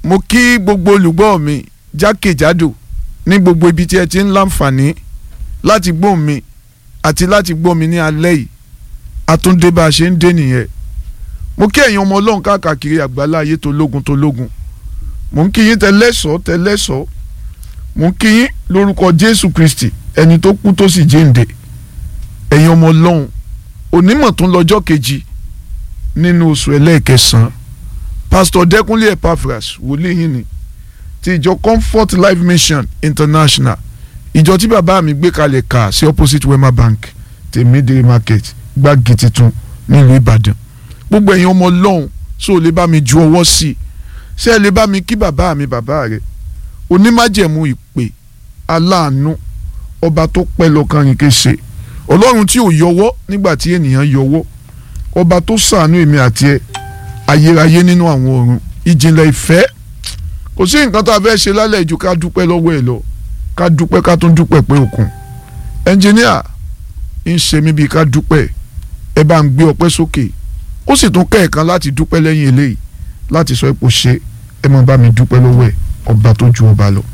mo kí gbogbo olùgbọ́ mi jákèjádò ní gbogbo ibi tí ẹ ti ń láǹfààní láti gbọ́ mi àti láti gbọ́ mi ní alẹ́ yìí àtúndé bá a ṣe ń dé nìyẹn mo kí ẹ̀yin ọmọ ọlọ́run káàkiri àgbálá ayé tó lógun tó lógun mo ń kí yín tẹlẹ́sọ̀ tẹlẹ́sọ̀ mo ń kí yín lórúkọ jésù kristi ẹni tó kú tó sì jíǹde ẹ̀yin ọmọ ọlọ́run onímọ̀ tó ń lọ́jọ́ kejì nínú oṣù ẹlẹ́ẹ̀kẹsàn-án pásítọ̀ dẹ́kunlé epaphras wòlíì yín ni ti ìjọ comfort life mission international ìjọ tí bàbá mi gbé kalẹ̀ kà sí opposite wema bank tèmídìrí market gbági titun nílùú ìbàdàn gbogbo ẹ̀yin ọmọ ọlọ́run ṣó o lè bá mi ju ọwọ́ sí i ṣé ẹ lè bá mi kí bàbá mi bàbá rẹ onímájẹ̀mú ìpè aláàánú ọba tó pẹ́ lọ́kàn rìn kése ọlọ́run tí ò yọwọ́ nígbà tí ènìyàn yọwọ́ ọba tó ṣàánú èmi àti ẹ ayérayé nínú àwọn ọ̀run ìjìnlẹ̀ ìfẹ́ kò sí nǹkan tó a fẹ́ ṣe lálẹ́ ju ká dúpẹ́ lọ́wọ́ ẹ lọ ká dúpẹ́ ká tún dúpẹ́ pé òkun ẹnjìníà ń ṣe mí bíi ká dúpẹ́ ẹ bá ń gbé ọpẹ́ sókè ó sì tún kẹ́ẹ̀kan láti dúpẹ́ lẹ́yìn eléyìí láti sọ ipò ṣe ẹ máa bá mi dúpẹ́ lọ́wọ́ ẹ ọba tó ju ọba lọ.